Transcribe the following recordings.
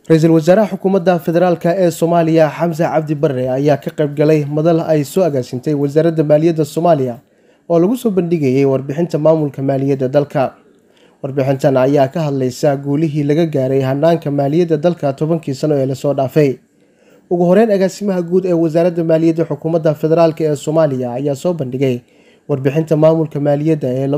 ra-iisul wasaaraha xukuumadda federaalk ee soomaaliya xamse cabdi bare ayaa ka qayb galay madal ay soo agaasintay wasaaradda maaliyadda soomaaliya oo lagu soo bandhigayay warbixinta maamulka maaliyadda dalka warbixintan ayaa ka hadlaysa guulihii laga gaaray hanaanka maaliyadda dalka tobankii sano ee lasoo dhaafay ugu horeyn agaasimaha guud ee wasaaradda maaliyadda xukuumadda federaalk ee soomaaliya ayaa soo bandhigay warbixinta maamulka maaliyadda ee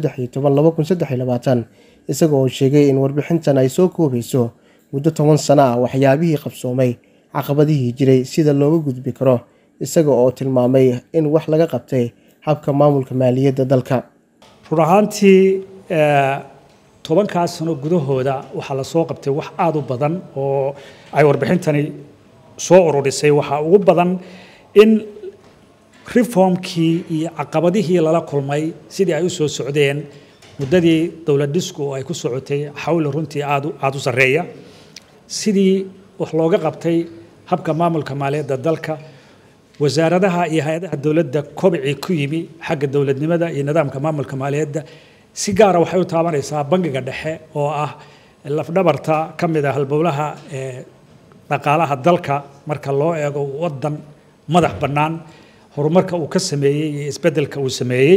isaga oo sheegay in warbixintan ay soo koobayso muddo toban sano ah waxyaabihii qabsoomay caqabadihii jiray sida looga gudbi karo isaga oo tilmaamay in wax laga qabtay habka maamulka maaliyadda dalka run ahaantii tobankaas sano gudahooda waxaa lasoo qabtay wax aada u badan oo ay warbixintani soo ururisay waxaa ugu badan in reformkii iyo caqabadihii lala kulmay sidii ay u soo socdeen muddadii dowlad dhisku oo ay ku socotay xawli runtii aad aada u sarreeya sidii wax looga qabtay habka maamulka maaliyadda dalka wasaaradaha iyo hay-adaha dowladda kobcii ku yimi xagga dowladnimada iyo nidaamka maamulka maaliyadda si gaara waxay u taabanaysaa bangiga dhexe oo ah lafdhabarta ka mid ah halbowlaha dhaqaalaha dalka marka loo eego waddan madax bannaan horumarka uu ka sameeyey iyo isbeddelka uu sameeyey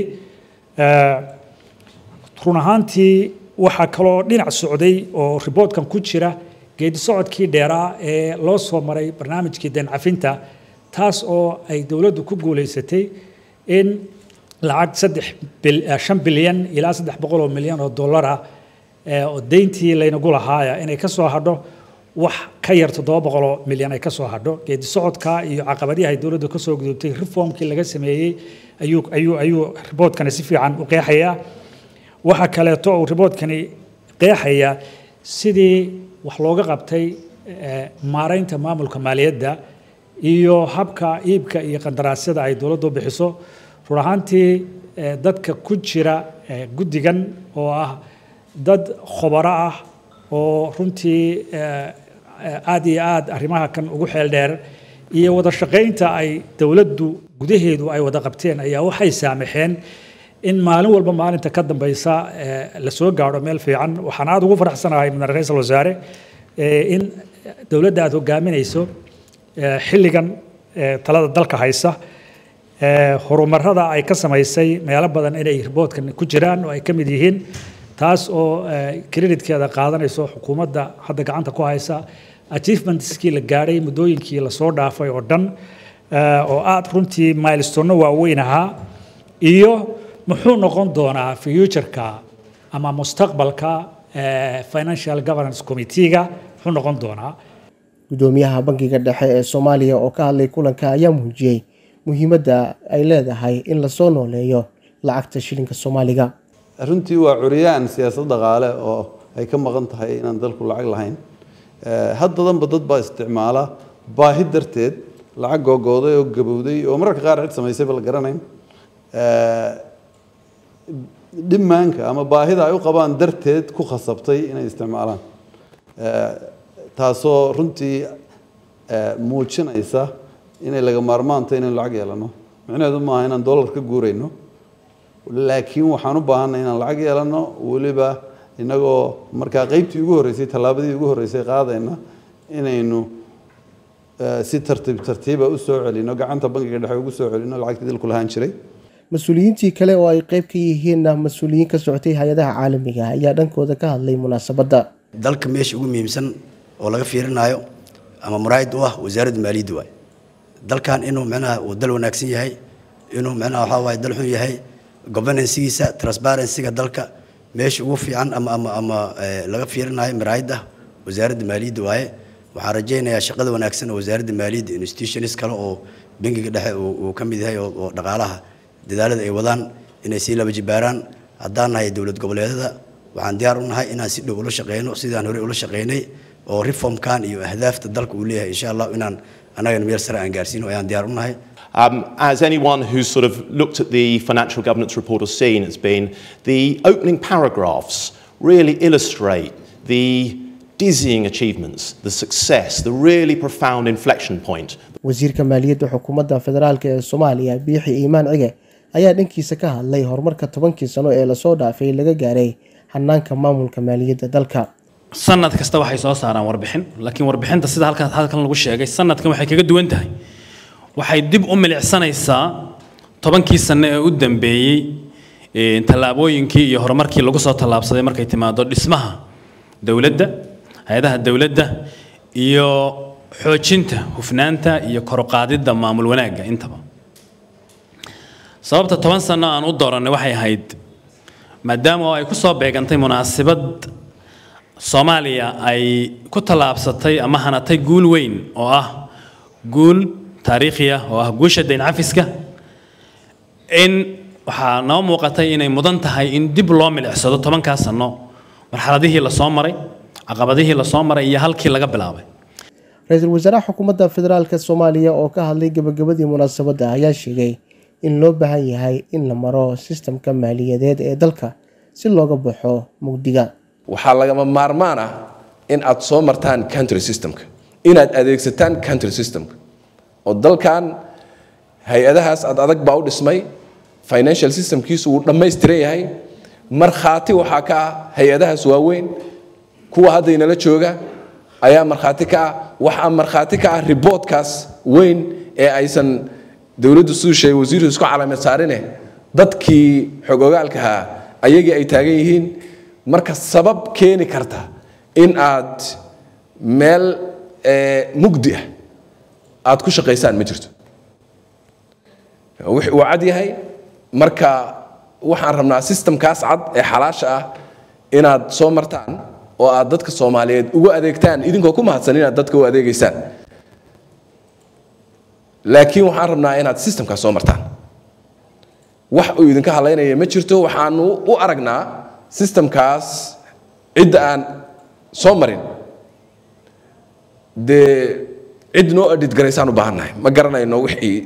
run ahaantii waxaa kaloo dhinac socday oo riboodkan ku jira geedi socodkii dheeraa ee loo soo maray barnaamijkii deencafinta taas oo ay dowladdu ku guulaysatay in lacag saddex shan bilyan ilaa saddex boqol oo milyan oo dollara oo deyntii laynagu lahaaya inay ka soo hadho wax ka yar toddoba boqoloo milyan ay ka soo hadho geedi socodka iyo caqabadihi ay dowladdu ka soo gudubtay reformkii laga sameeyey ayuu ayuu ayuu riboodkani si fiican u qeexayaa waxaa kaleeto uu riboodkani qeexaya sidii wax looga qabtay maaraynta maamulka maaliyadda iyo habka iibka iyo qandaraasyada ay dowladdu bixiso run ahaantii dadka ku jira guddigan oo ah dad khobaro ah oo runtii aad iyo aad arrimaha kan ugu xeel dheer iyo wada shaqaynta ay dowladdu gudaheedu ay wada qabteen ayaa waxay saamaxeen in maalin walba maalinta ka dambaysa la soo gaadho meel fiican waxaan aada ugu faraxsanahay mudane ra-iisul wasaare in dowladda aada hogaaminayso xilligan talada dalka haysa horumarada ay ka samaysay meelo badan inay riboodkan ku jiraan oo ay ka mid yihiin taas oo creditkeeda qaadanayso xukuumadda hadda gacanta ku haysa achievementskii la gaadhay muddooyinkii lasoo dhaafay oo dhan oo aada runtii milestono waaweyn ahaa iyo muxuu noqon doonaa futureka ama mustaqbalka financial governance committeega muxuu noqon doonaa gudoomiyaha bangiga dhexe ee soomaaliya oo ka hadlay kulanka ayaa muujiyey muhiimadda ay leedahay in lasoo nooleeyo lacagta shilinka soomaaliga runtii waa curyaan siyaasad dhaqaale oo ay ka maqan tahay inaan dalku lacag lahayn haddadanba dad baa isticmaala baahi darteed lacag googooday oo gabowday oo mararka qaar cid samaysayba la garanayn dhimaanka ama baahida ay u qabaan darteed ku khasabtay inay isticmaalaan taasoo runtii muujinaysa inay laga maarmaanta inaynu lacag yeelano micnaheedu maaha inaan dollar ka guurayno laakiin waxaan u baahanay inaan lacag yeelano weliba inagoo markaa qeybtii ugu horreysay tallaabadii ugu horreysay qaadayna inaynu si tartiib tartiiba u soo celino gacanta bangiga dhexe ugu soo celino lacagtii dalku lahaan jiray mas-uuliyiintii kale oo ay qeyb ka yihiinna mas-uuliyiin ka socotay hay-adaha caalamiga ayaa dhankooda ka hadlay munaasabadda dalka meesha ugu muhiimsan oo laga fiirinayo ama muraayid u ah wasaaradda maaliyadda waay dalkan inuu micnaha uu dal wanaagsan yahay inuu micnaha waxaa waaye dal xun yahay governancegiisa transparencyga dalka meesha ugu fiican ama ama ama laga fiirinayo muraayidda wasaaradda maaliyadda waaye waxaan rajaynayaa shaqada wanaagsan oo wasaaradda maaliyadda institutions kale oo bangiga dhexe uu ka mid yahay oo dhaqaalaha dadaalada ay wadaan inay sii laba jibaaraan haddaan nahay dowlad goboleedyada waxaan diyaar u nahay inaan si dhow ula shaqeyno sidaan horey ula shaqeynay oo reformkan iyo ahdaafta dalka uu leeyahay insha allah inaan annagana meel sare aan gaarsiino ayaan diyaar u nahay Um, as anyone who's sort of looked at the financial governance report has seen, has been the opening paragraphs really illustrate the dizzying achievements, the success, the really profound inflection point. wasiirka maaliyadda xukuumadda federaalk ee soomaaliya biixi iimaan cige ayaa dhankiisa ka hadlay horumarka tobankii sano ee lasoo dhaafay laga gaaray hanaanka maamulka maaliyadda dalka sanad kasta waxay soo saaraan warbixin laakiin warbixinta sida halkan halkan lagu sheegay sanadkan waxay kaga duwan tahay waxay dib u milicsanaysaa tobankii sano ee u dambeeyey tallaabooyinkii iyo horumarkii lagu soo tallaabsaday markay timaado dhismaha dowladda hay-adaha dowladda iyo xoojinta hufnaanta iyo koruqaadidda maamul wanaagga intaba sababta toban sano aan u dooranay waxay ahayd maadaama oo ay ku soo beegantay munaasabad soomaaliya ay ku tallaabsatay ama hanatay guul weyn oo ah guul taariikhi ah oo ah guusha dayn cafiska in waxaa noo muuqatay inay mudan tahay in dib loo milicsado tobankaa sano marxaladihii lasoo maray caqabadihii lasoo maray iyo halkii laga bilaabay ra-iisul wasaaraha xukuumadda federaalka soomaaliya oo ka hadlay gabagabadii munaasabadda ayaa sheegay in loo baahan yahay in la maro sistamka maaliyadeed ee dalka si looga baxo mugdiga waxaa lagama maarmaan ah in aad soo martaan country systemka inaad adeegsataan country systemka oo dalkan hay-adahaas aad adag baa u dhismay financial systemkiisu wuu dhammaystiran yahay markhaati waxaa ka ah hay-adahaas waaweyn kuwa hadda inala jooga ayaa markhaati ka ah waxaa markhaati ka ah riboodkaas weyn ee aysan dowladdu siduu sheegay wasiirku isku calaamad saarine dadkii xogogaalkahaa ayagii ay taagan yihiin marka sabab keeni karta in aad meel mugdi ah aad ku shaqaysaan ma jirto wuu cad yahay marka waxaan rabnaa sistamkaas cad ee xalaasha ah inaad soo martaan oo aad dadka soomaaliyeed ugu adeegtaan idinkoo ku mahadsan inaad dadka u adeegaysaan laakiin waxaan rabnaa inaad sistamkaas soo martaan wax uu idinka halaynaya ma jirto waxaanu u aragnaa sistamkaas cidda aan soo marin dee cid noo adhidgaraysaan u baahannahay ma garanayno wixii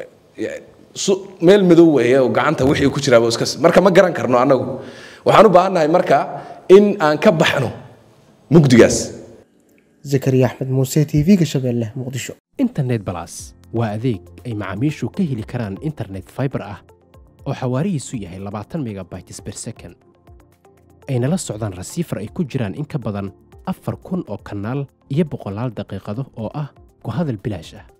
meel madow weeye oo gacanta wixii ku jiraaba iska marka ma garan karno annagu waxaan u baahannahay marka in aan ka baxno mugdigaas zakariya axmed muuse t v-ga shabeelle muqdisho internet balas waa adeeg ay macaamiishu ka heli karaan internet fiber ah oo xawaarihiisu yahay labaatan megabytes per second ayna la socdaan rasiifar ay ku jiraan in ka badan afar kun oo kanaal iyo boqolaal daqiiqado oo ah ku hadal bilaash ah